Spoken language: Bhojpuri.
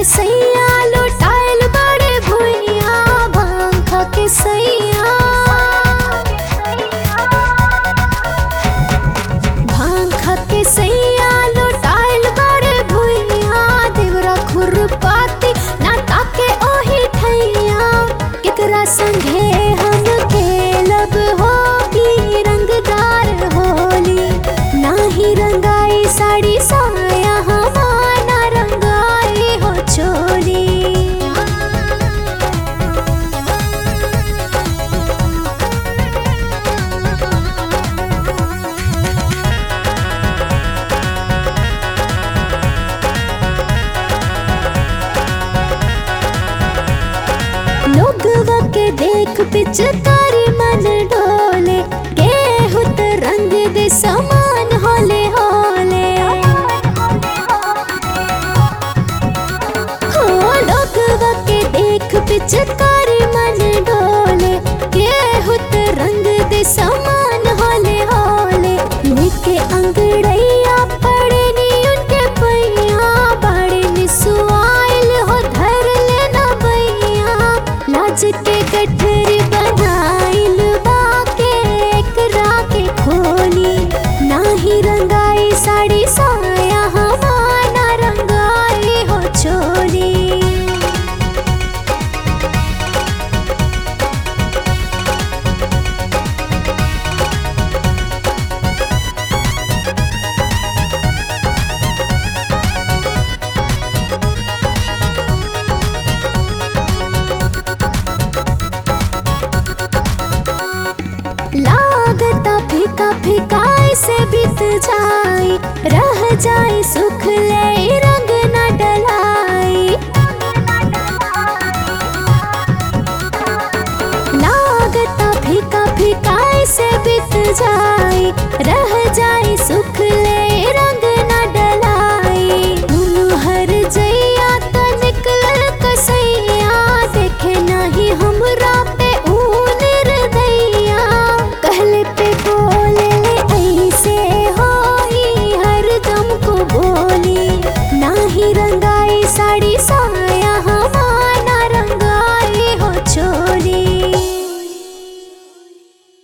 के सैया लुटाइल बड़े भुइया भांग खा के सैया भांग खा के सैया लुटाइल बड़े भुइया देवरा खुरपाती ना ताके ओही ठैया केकरा संगे हम खेलब होगी रंगदार होली नाही रंगाई साड़ी साया हमारा रंगाई हो चोली लोगवा के देख पिचकारी मन डोले गेहूं त रंग दे समान होले होले हो लोगवा के देख पिचकारी मन डोले गेहूं त रंग दे समान होले होले निके अंगड़ैया पड़े नी उनके पैया बड़े निसुआइल हो धर लेना बैया लाज के गठरी बनाइल बाके एकरा के खोली नाही रंगाई साड़ी साया हमारा रंगाई हो चोली लागता फीका फीका से बीत जाई रह जाए सुख ले रंग न डलाई लागता फीका फीका से बीत जाई रह जाए सुख ले